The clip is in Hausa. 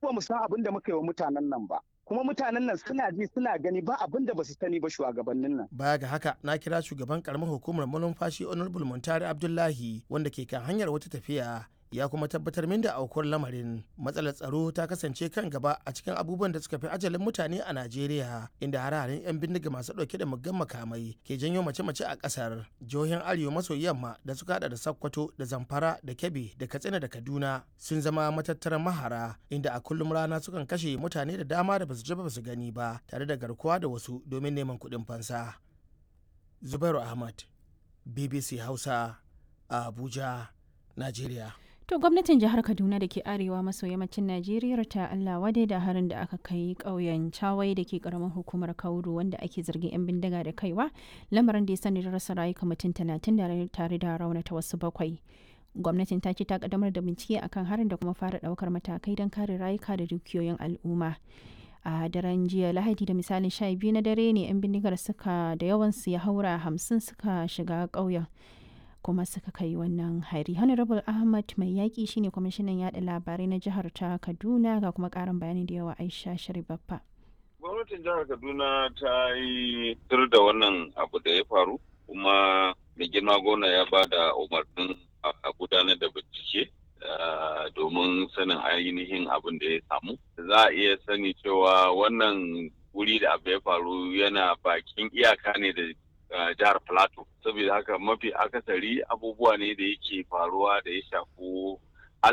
ba mu san abin da muka yi wa mutanen nan ba kuma mutanen nan suna ji suna gani ba abin da ba su sani ba shugabannin nan baya ga haka na kira shugaban karamar hukumar malumfashi honorable muntari abdullahi wanda ke kan hanyar wata tafiya ya kuma tabbatar min da aukuwar lamarin matsalar tsaro ta kasance kan gaba a cikin abubuwan da suka fi ajalin mutane a najeriya inda hare-haren 'yan bindiga masu dauke da muggan makamai ke janyo mace-mace a kasar jihohin arewa maso yamma da suka hada da sokoto da zamfara da kebbi da katsina da kaduna sun zama matattaran mahara inda a kullum rana sukan kashe mutane da dama da basu ji ba su gani ba tare da garkuwa da wasu domin neman kuɗin fansa zubairu ahmad bbc hausa a abuja najeriya To gwamnatin jihar Kaduna da ke arewa maso yammacin Najeriya ta Allah wade da harin da aka kai ƙauyen Chawai da ke ƙaramin hukumar Kauru wanda ake zargin 'yan bindiga da kaiwa lamarin da ya sani da rasa rayuka mutum talatin da tare da raunata wasu bakwai. Gwamnatin ta ce ta kaddamar da bincike akan harin da kuma fara ɗaukar matakai don kare rayuka da dukiyoyin al'umma. a daren jiya lahadi da misalin sha biyu na dare ne 'yan bindigar suka da yawansu ya haura hamsin suka shiga ƙauyen kuma suka kai wannan hari honorable ahmad mai yaƙi shine kwamishinan yada labarai na jihar ta kaduna ga kuma ƙarin bayani da yawa aisha sharibaffa gwamnatin jihar kaduna ta yi tur da wannan abu da ya faru kuma mai girma gona ya ba da umarnin a gudanar da bincike domin sanin ainihin abin da ya samu za a iya sani cewa wannan wuri da abu ya faru yana bakin iyaka ne da jihar plateau saboda haka mafi akasari abubuwa ne da yake faruwa da ya shafi